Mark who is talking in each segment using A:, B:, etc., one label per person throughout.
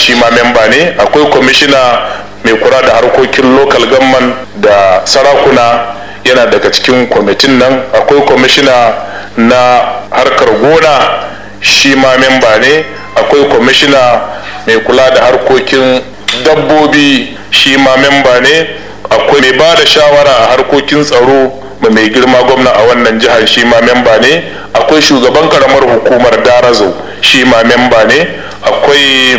A: shi ma memba ne akwai kwamishina mai kula da harkokin local government da sarakuna yana daga cikin kwamitin nan akwai kwamishina na harkar gona shi ma memba ne akwai kwamishina mai kula da harkokin dabbobi shi ma memba ne akwai mai ba da shawara a harkokin tsaro ma mai girma gwamna a wannan jihar shi ma memba ne akwai shugaban karamar hukumar darazo shi ma memba ne akwai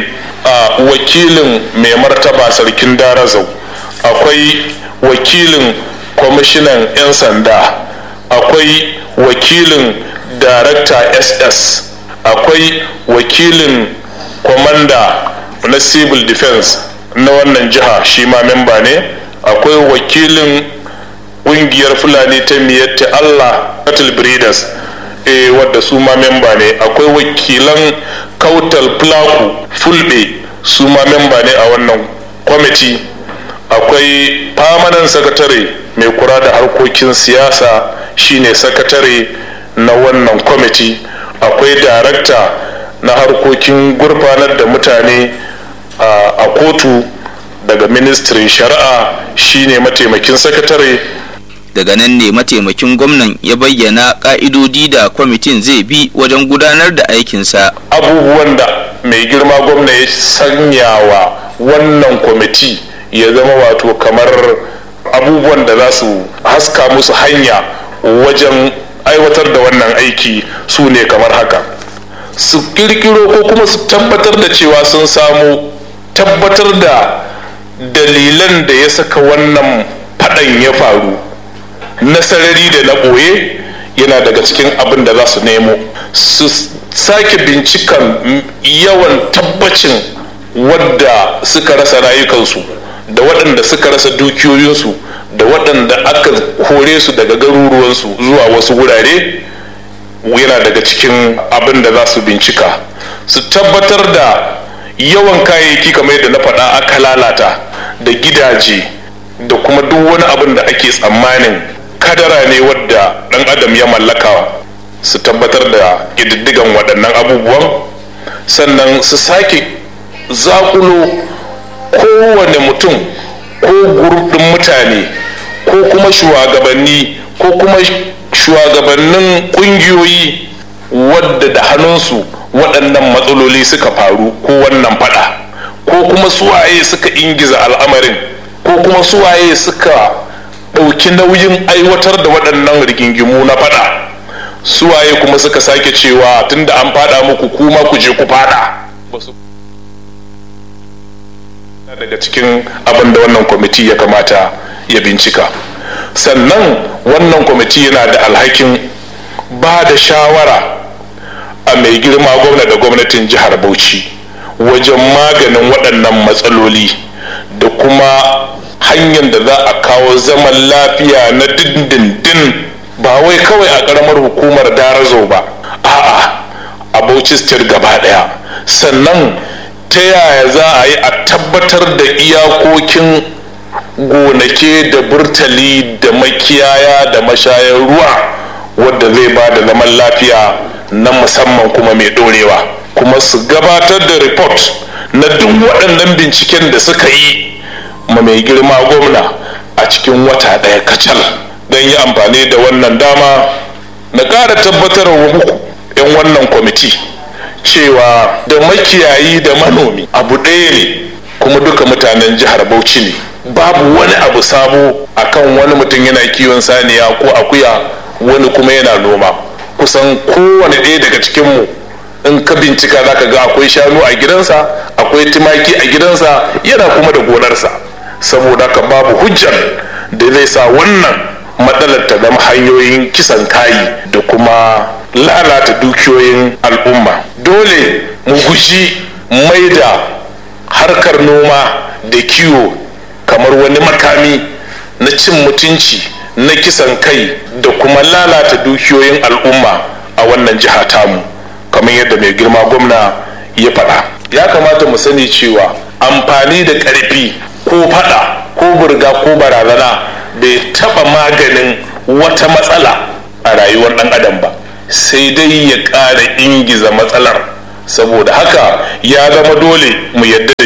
A: wakilin mai martaba sarkin darazo akwai wakilin kwamishinan 'yan sanda akwai wakilin darakta ss akwai wakilin kwamanda na civil defense na wannan jiha shi ma memba ne akwai wakilin kungiyar fulani ta miyatta allah cattle breeders e wadda su ma memba ne akwai wakilan kautal plaku fulbe su ma memba ne a wannan kwamiti akwai famanan sakatare mai kura da harkokin siyasa shine sakatare na wannan kwamiti akwai darakta na harkokin gurfanar da mutane a kotu daga ministrin shari'a shine mataimakin sakatare
B: daga nan ne mataimakin gwamnan ya bayyana ka'idodi da kwamitin zai bi wajen gudanar da aikinsa
A: abubuwan da mai girma gwamna ya sanya wa wannan kwamiti ya zama wato kamar abubuwan da za su haska musu hanya wajen aiwatar da wannan aiki su ne kamar haka su kirkiro ko kuma su tabbatar da cewa sun samu tabbatar da dalilan da ya saka wannan faɗan ya faru na sarari da na ɓoye yana daga cikin abin da za su nemo su sake bincikan yawan tabbacin wadda suka rasa rayukansu da waɗanda suka rasa dukiyoyinsu da waɗanda aka kore su daga garuruwansu zuwa wasu wurare yana daga cikin abin da za su bincika su tabbatar da yawan kayayyaki kamar yadda na faɗa aka lalata da gidaje da kuma duk wani abin da ake tsammanin kadara ne wadda ɗan adam ya mallaka su tabbatar da ƙididdigan waɗannan abubuwan sannan su sake zakulo kowane mutum ko gurɗin mutane ko kuma shugabanni ko kuma shugabannin ƙungiyoyi wadda da hannunsu waɗannan matsaloli suka faru ko wannan fada ko kuma suwaye suka ingiza al'amarin ko kuma suwaye suka ɗauki nauyin aiwatar da waɗannan rigingimu na fada suwaye kuma suka sake cewa tunda an fada muku kuma ku je ku fada daga cikin abin da wannan kwamiti ya kamata ya bincika sannan wannan kwamiti yana da alhakin ba da shawara a mai girma gwamna da gwamnatin jihar bauchi wajen maganin waɗannan matsaloli da kuma hanyar da za a kawo zaman lafiya na dindindin ba wai kawai a ƙaramar hukumar darazo ba a'a a bauchi state gaba ɗaya sannan ta yaya za a yi a tabbatar da iyakokin gonake da burtali da makiyaya da mashayar ruwa wadda zai ba da zaman lafiya na musamman kuma mai dorewa kuma su gabatar da report na duk waɗannan binciken da suka yi ma mai girma gwamna a cikin wata ɗaya kacal don yi amfani da wannan dama na ƙara tabbatar wa muku 'yan wannan kwamiti cewa da makiyayi da manomi abu ɗaya ne kuma duka mutanen jihar bauchi ne babu wani abu sabo akan wani mutum yana kiwon saniya ko akuya wani kuma yana noma kusan kowane ɗaya daga cikinmu in ka bincika za ka ga akwai shanu a gidansa akwai tumaki a gidansa yana kuma da gonarsa saboda ka babu hujjar da zai sa wannan matsalar ta zama hanyoyin kisan kayi da kuma lalata dukiyoyin al'umma dole mu guji mai da harkar noma da kiwo kamar wani makami na cin mutunci na kisan kai da kuma lalata dukiyoyin al'umma a wannan jiha tamu kamar yadda mai girma gwamna ya faɗa ya kamata mu sani cewa amfani da ƙarfi ko faɗa ko burga ko barazana bai taɓa maganin wata matsala a rayuwar ɗan adam ba sai dai ya ƙara ingiza matsalar saboda haka ya zama dole mu yadda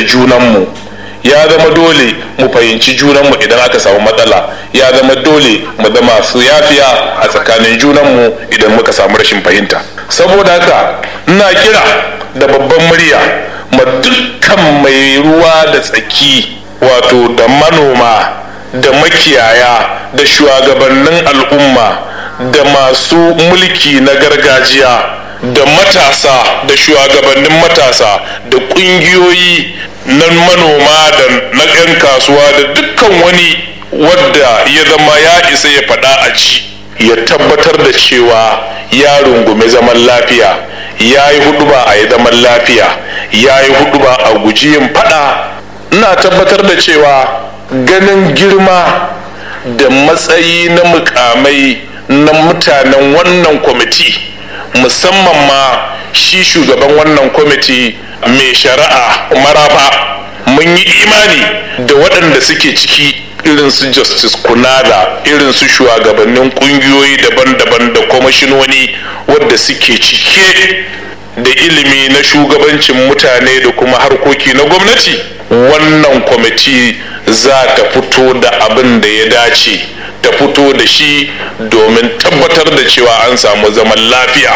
A: junanmu ya zama dole mu fahimci junanmu idan aka samu matsala ya zama dole mu zama su yafiya a tsakanin junanmu idan muka samu rashin fahimta saboda haka ina kira da babban murya ma dukkan mai ruwa da tsaki wato da manoma da makiyaya da shugabannin al'umma da masu mulki na gargajiya da matasa da shugabannin matasa da ƙungiyoyi na manoma da na 'yan kasuwa da dukkan wani wadda ya zama ya isa ya faɗa a ji ya tabbatar da cewa ya rungume zaman lafiya ya yi huduba a yi zaman lafiya ya yi huduba a guji yin faɗa ina tabbatar da cewa ganin girma da matsayi na mukamai na mutanen wannan kwamiti musamman ma shi shugaban wannan kwamiti mai shari'a maraba mun yi imani da waɗanda suke ciki irin su justice kunada irin su shugabannin ƙungiyoyi daban-daban da kwamashinoni wadda suke cike da ilimi na shugabancin mutane da kuma harkoki na gwamnati wannan kwamiti za ta fito da abin da ya dace ta fito da shi domin tabbatar da cewa an samu zaman lafiya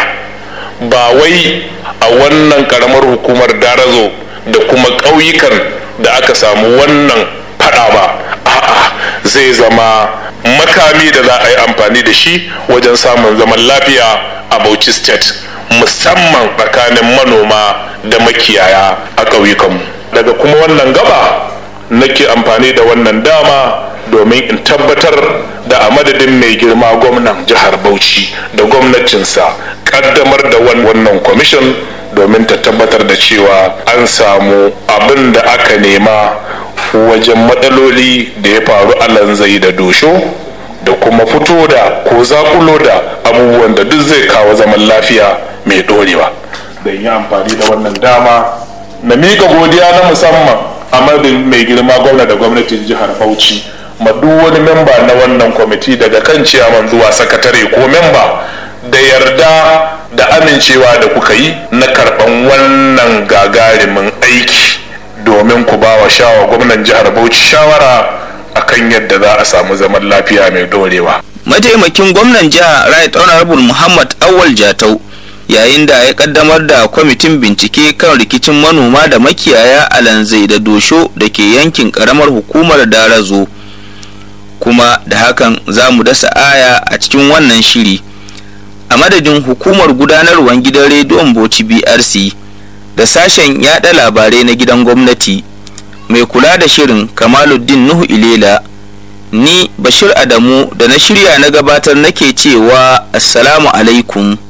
A: ba wai a wannan karamar hukumar darazo da kuma ƙauyukan da aka samu wannan fada ba a'a zai zama makami da za a yi amfani da shi wajen samun zaman lafiya a bauchi state musamman tsakanin manoma da makiyaya a ƙauyukanmu daga kuma wannan gaba nake amfani da wannan dama domin in tabbatar da a madadin mai girma gwamnan jihar bauchi da gwamnatinsa kaddamar da wannan kwamishin domin ta tabbatar da cewa an samu abin da aka nema wajen matsaloli da ya faru a lanzai da dosho da kuma fito da ko zakulo da abubuwan da duk zai kawo zaman lafiya mai dorewa da yi amfani da wannan dama na miƙa godiya na musamman a madadin mai girma gwamna da gwamnatin jihar bauchi ma duk wani memba na wannan kwamiti daga kan ciyaman zuwa sakatare ko memba da yarda da amincewa da kuka yi na karɓan wannan gagarimin aiki domin ku ba wa shawa gwamnan jihar bauchi shawara akan yadda za a samu zaman lafiya mai dorewa
B: mataimakin gwamnan jiha right honorable muhammad awal jatau yayin da ya kaddamar da kwamitin bincike kan rikicin manoma da makiyaya a lanzai da dosho da ke yankin karamar hukumar darazo kuma da hakan za mu dasa aya a cikin wannan shiri a madadin hukumar gudanarwar gidan rediyon bauchi brc da sashen yada labarai na gidan gwamnati mai kula da shirin kamaluddin nuhu ilela ni bashir adamu da na shirya na gabatar nake cewa assalamu alaikum